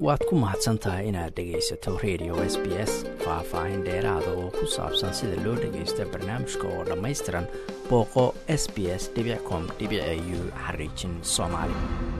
waad ku mahadsan tahay inaad dhegaysato radio s b s faah-faahin dheeraada oo ku saabsan sida loo dhagaysto barnaamijka oo dhammaystiran booqo s b s com u xariijin soomaali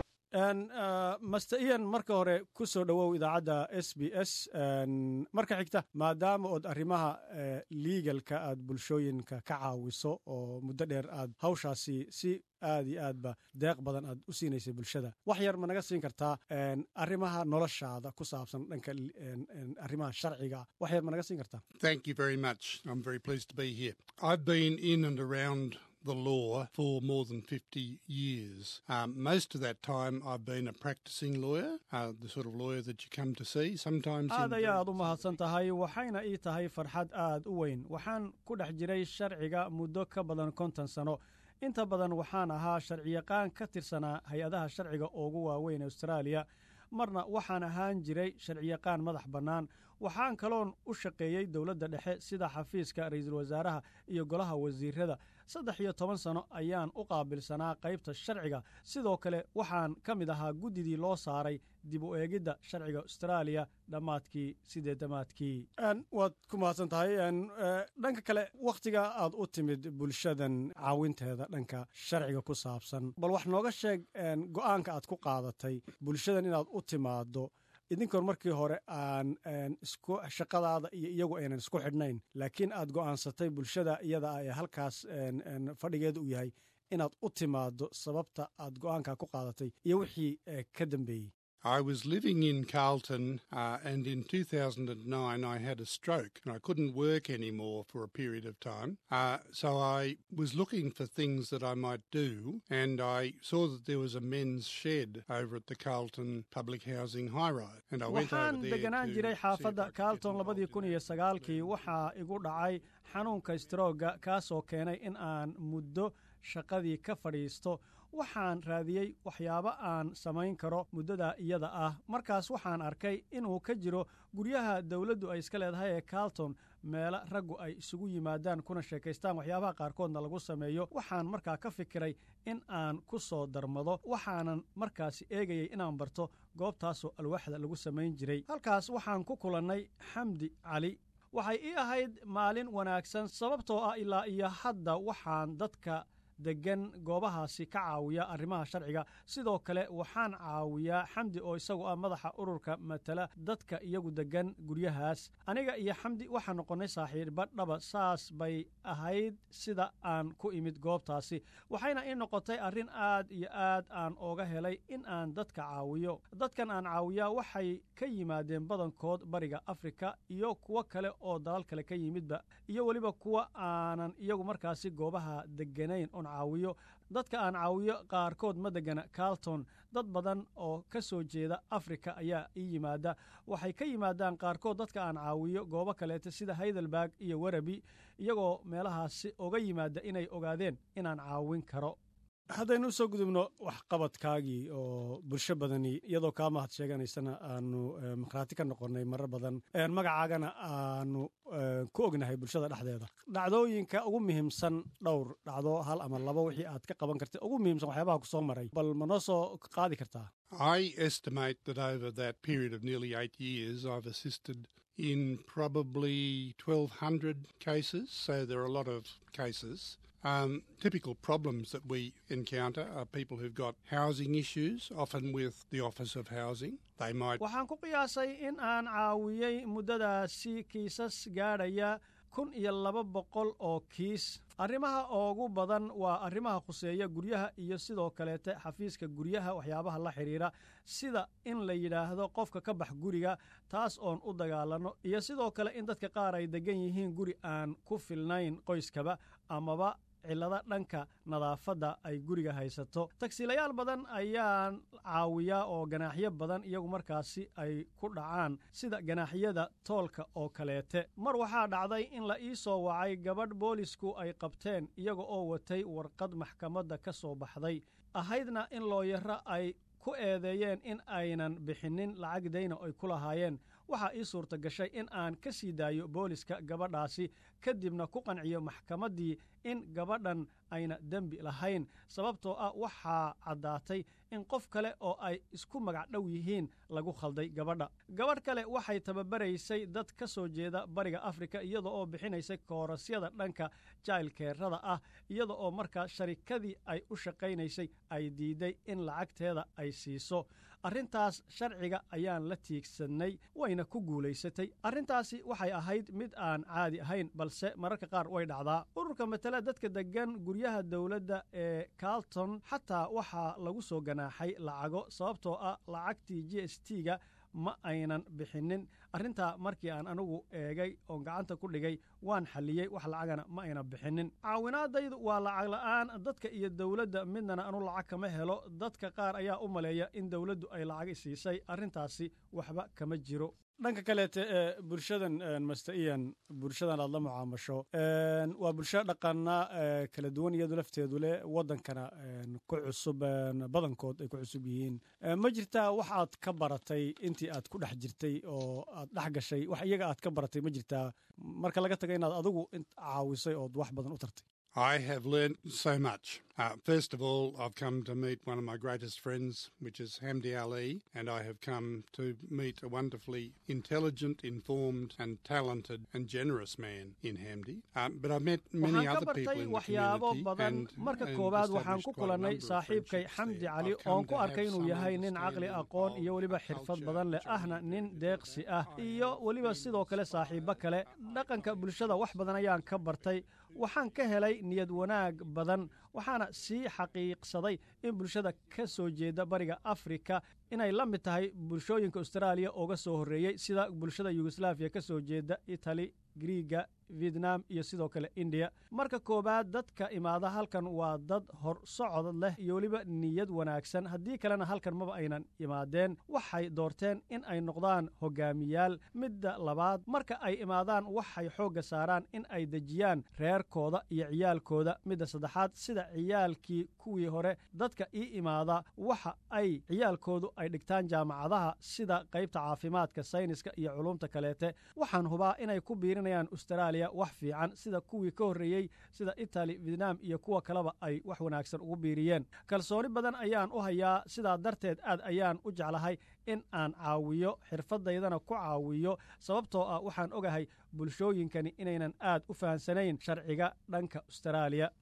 master ian marka hore ku soo dhowow idaacadda s b s marka xigta maadaama ood arrimaha liigalka aad bulshooyinka ka caawiso oo muddo dheer aad hawshaasi si aad iyo aadba deeq badan aad u siinaysay bulshada wax yar ma naga siin kartaa arrimaha noloshaada ku saabsan dhanka arrimaha sharciga wax yar ma naga siin kartaa Thank you very much. I'm very pleased to be here. I've been in and around the law for more than 50 years. Um, most of that time I've been a practicing lawyer, uh, the sort of lawyer that you come to see sometimes. aad in ayaad u mahadsan tahay waxayna ii tahay farxad aad u weyn waxaan ku dhex jiray sharciga muddo ka badan konton sano inta badan waxaan ahaa sharciyaqaan ka tirsanaa hay-adaha sharciga ugu waaweyn austraaliya marna waxaan ahaan jiray sharciyaqaan madax bannaan waxaan kaloon u shaqeeyey dowladda dhexe sida xafiiska ra'iisul wasaaraha iyo golaha wasiirada saddex iyo toban sano ayaan u qaabilsanaa qaybta sharciga sidoo kale waxaan ka mid ahaa guddidii loo saaray dib u eegidda sharciga austraaliya dhammaadkii sideedamaadkii waad ku mahadsan tahay dhanka kale wakhtiga aad u timid bulshadan caawinteeda dhanka sharciga ku saabsan bal wax nooga sheeg go'aanka aad ku qaadatay bulshadan inaad u timaado idinkoon markii hore aan isku shaqadaada iyo iyagu aynan isku xidhnayn laakiin aad go'aansatay bulshada iyada ah ee halkaas fadhigeeda u yahay inaad u timaado sababta aad go'aankaa ku qaadatay iyo wixii ka dambeeyey I was living in Carlton uh, and in 2009 I had a stroke and I couldn't work anymore for a period of time. Uh, so I was looking for things that I might do and I saw that there was a men's shed over at the Carlton Public Housing High Rise. And I went over waxaan there deganaan to jiray see if I xaafadda could get carlton involved labadii in kun the iyo work. sagaalkii waxaa igu dhacay xanuunka strooga kaasoo keenay in aan muddo shaqadii ka fadhiisto waxaan raadiyey waxyaabo aan samayn karo muddada iyada ah markaas waxaan arkay inuu ka jiro guryaha dowladdu ay iska leedahay ee carlton meelo raggu ay isugu yimaadaan kuna sheekaystaan waxyaabaha qaarkoodna lagu sameeyo waxaan markaa ka fikiray in aan ku soo darmado waxaanan markaasi eegayay inaan barto goobtaasoo alwaaxda lagu samayn jiray halkaas waxaan ku kulannay xamdi cali waxay ii ahayd maalin wanaagsan sababtoo ah ilaa iyo hadda waxaan dadka deggan goobahaasi ka caawiya arrimaha sharciga sidoo kale waxaan caawiyaa xamdi oo isagu ah madaxa ururka matala dadka iyagu deggan guryahaas aniga iyo xamdi waxaan noqonnay saaxiiba dhaba saas bay ahayd sida aan ku imid goobtaasi waxayna ii noqotay arrin aad iyo aad aan ooga helay in aan dadka caawiyo dadkan aan caawiyaa waxay ka yimaadeen badankood bariga afrika iyo kuwo kale oo dalal kale ka yimidba iyo weliba kuwa aanan iyagu markaasi goobaha degganayn oon caawiyo dadka aan caawiyo qaarkood ma degana carlton dad badan oo ka soo jeeda afrika ayaa ii yimaada waxay ka yimaadaan qaarkood dadka aan caawiyo goobo kaleeta sida heidelberg iyo werabi iyagoo meelahaasi oga yimaada inay ogaadeen inaan caawin karo haddaynu u soo gudubno waxqabadkaagii oo bulsho badani iyadoo kaa mahad sheeganaysana aanu makhraati ka noqonnay marar badan magacaagana aanu ku ognahay bulshada dhexdeeda dhacdooyinka ugu muhiimsan dhowr dhacdo hal ama labo wixii aad ka qaban kartay ugu muhiimsan waxyaabaha ku soo maray bal ma noo soo qaadi kartaa I estimate that over that period of nearly eight years, I've assisted in probably 1,200 cases. So there are a lot of cases. Um, typical problems that we encounter are people who've got housing issues, often with the Office of Housing. They might waxaan ku qiyaasay in aan caawiyey muddadaasi kiisas gaadhaya kun iyo laba boqol oo kiis arrimaha ugu badan waa arrimaha khuseeya guryaha iyo sidoo kaleete xafiiska guryaha waxyaabaha la xidhiira sida in la yidhaahdo qofka ka bax guriga taas oon u dagaalanno iyo sidoo kale in dadka qaar ay deggan yihiin guri aan ku filnayn qoyskaba amaba cillado dhanka nadaafadda ay guriga haysato tagsiilayaal badan ayaan caawiyaa oo ganaaxyo badan iyagu markaasi ay ku dhacaan sida ganaaxyada toolka oo kaleete mar waxaa dhacday in la ii soo wacay gabadh boolisku ay qabteen iyaga oo watay warqad maxkamadda ka soo baxday ahaydna in looyaro ay ku eedeeyeen in aynan bixinin lacag dayna ay ku lahaayeen waxaa ii suurta gashay in aan ka sii daayo booliska gabadhaasi kadibna ku qanciyo maxkamaddii in gabadhan ayna dembi lahayn sababtoo ah waxaa caddaatay in qof kale oo ay isku magac dhow yihiin lagu khalday gabadha gabadh kale waxay tababaraysay dad ka soo jeeda bariga afrika iyada oo bixinaysay koorasyada dhanka jailkeerada ah iyada oo markaa sharikadii ay u shaqaynaysay ay diiday in lacagteeda ay siiso arrintaas sharciga ayaan la tiigsanay wayna ku guulaysatay arrintaasi waxay ahayd mid aan caadi ahayn balse mararka qaar way dhacdaa ururka matala dadka deggan guryaha dowladda ee carlton xataa waxaa lagu soo ganaaxay lacago sababtoo ah lacagtii g s t ga ma aynan bixinin arrintaa markii aan anigu eegay oon gacanta ku dhigay waan xalliyey wax lacagana ma ayna bixinin caawinaadaydu waa lacag la'aan dadka iyo dowladda midnana anu lacag kama helo dadka qaar ayaa u maleeya in dowladdu ay lacag siisay arrintaasi waxba kama jiro dhanka kaleete ee bulshadan master ian bulshadan aad la mucaamasho waa bulsho dhaqana kala duwan iyadu lafteedu leh waddankana ku cusub badankood ay ku cusub yihiin ma jirtaa wax aad ka baratay intii aad ku dhex jirtay oo aad dhex gashay wax iyaga aad ka baratay ma jirtaa marka laga taga inaad adigu caawisay ood wax badan u tartay I have learnt so much. Uh, first of all, I've come to meet one of my greatest friends, which is Hamdi Ali, and I have come to meet a wonderfully intelligent, informed, and talented and generous man in Hamdi. Um, but I've met many waxaan ka other people bartay in the waxyaabo community badan and, marka and koowaad waxaan established ku quite a kulannay number of saaxiibkay friendships xamdi there. cali I've come oon ku to arkay have inuu some yahay nin caqli understanding aqoon iyo of weliba our xirfad culture, badan leh which I ahna think nin that deeqsi ah I iyo have weliba been sidoo kale so saaxiibo far, kale uh, dhaqanka bulshada wax badan ayaan ka bartay waxaan ka helay niyad wanaag badan waxaana sii xaqiiqsaday in bulshada ka soo jeeda bariga afrika inay la mid tahay bulshooyinka austraaliya ooga soo horreeyey sida bulshada yugoslaafiya ka soo jeeda itali griiga vietnam iyo sidoo kale indiya marka koowaad dadka imaada halkan waa dad hor socod leh iyo weliba niyad wanaagsan haddii kalena halkan maba aynan imaadeen waxay doorteen in ay noqdaan hogaamiyaal midda labaad marka ay imaadaan waxay xoogga saaraan in ay dejiyaan reerkooda iyo ciyaalkooda midda saddexaad sida ciyaalkii kuwii hore dadka ii imaada waxa ay ciyaalkoodu ay dhigtaan jaamacadaha sida qaybta caafimaadka sayniska iyo culumta kaleete waxaan hubaa inay ku biirinayaan austraaliya wax fiican sida kuwii ka horreeyey sida itali vietnam iyo kuwa kaleba ay wax wanaagsan ugu biiriyeen kalsooni badan ayaan u hayaa sidaa darteed aad ayaan u jeclahay in aan caawiyo xirfadaydana ku caawiyo sababtoo ah waxaan ogahay bulshooyinkani inaynan aad u fahansanayn sharciga dhanka austraaliya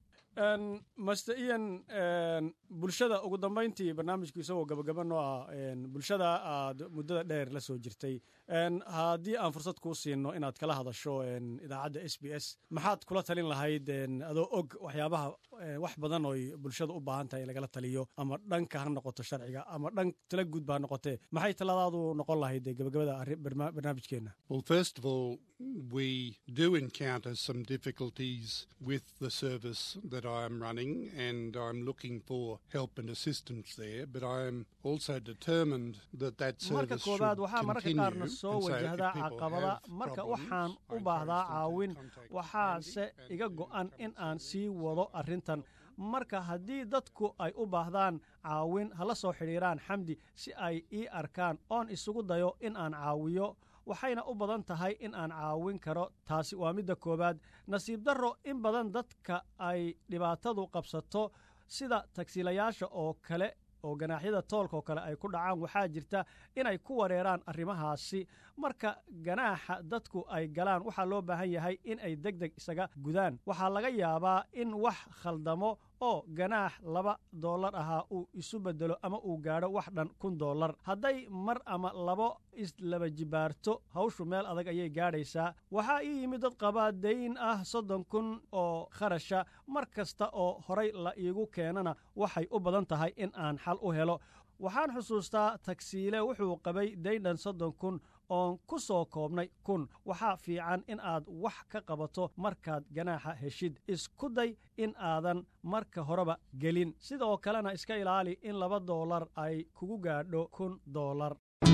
master ian bulshada ugu dambayntii barnaamijku isagoo gabagaba noo ah bulshada aad muddada dheer la soo jirtay haddii aan fursad kuu siino inaad kala hadasho idaacadda s b s maxaad kula talin lahayd adoo og waxyaabaha wax badan oy bulshada u baahan tahay in lagala taliyo ama dhanka ha noqoto sharciga ama dhan tala guud ba ha noqotee maxay taladaadu noqon lahayd gabagabada barnaamijkeenna Well, first of all, we do encounter some difficulties with the service that I am running, and I'm looking for help and assistance there. But I am also determined that that marka service koowaad should waxaa mararka continue. qaarna soo and so if wajahdaa people caqabada have marka problems, waxaan I u baahdaa encourage them to caawin contact waxaase Andy, iga and go'an come in to aan service. sii wado arrintan marka haddii dadku ay u baahdaan caawin hala soo xidhiiraan xamdi si ay ii arkaan oon isugu dayo in aan caawiyo waxayna u badan tahay in aan caawin karo taasi waa midda koowaad nasiib darro in badan dadka ay dhibaatadu qabsato sida tagsiilayaasha oo kale oo ganaaxyada toolka oo kale ay ku dhacaan waxaa jirta inay ku wareeraan arrimahaasi marka ganaaxa dadku ay galaan waxaa loo baahan yahay in ay deg deg isaga gudaan waxaa laga yaabaa in wax khaldamo oo ganaax laba dollar ahaa uu isu beddelo ama uu gaadho wax dhan kun dollar hadday mar ama labo islaba jibaarto hawshu meel adag ayay gaadhaysaa waxaa ii yimid dad qabaa dayn ah soddon kun oo kharasha mar kasta oo horay la iigu keenana waxay u badan tahay in aan xal u helo waxaan xusuustaa tagsiile wuxuu qabay daydhan soddon kun oon ku soo koobnay kun waxaa fiican in aad wax ka qabato markaad ganaaxa heshid isku day in aadan marka horeba gelin sidoo kalena iska ilaali in laba doolar ay kugu gaadho kun doolar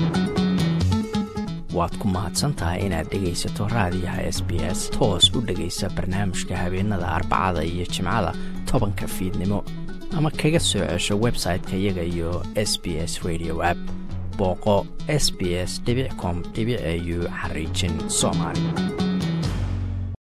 waad ku mahadsan tahay inaad dhegaysato raadiyaha s b s toos u dhegaysa barnaamijka habeenada arbacada iyo jimcada tobanka fiidnimo ama kaga soo cesho website-ka iyaga iyo s b s radio app booqo s b s com au xariijin soomaali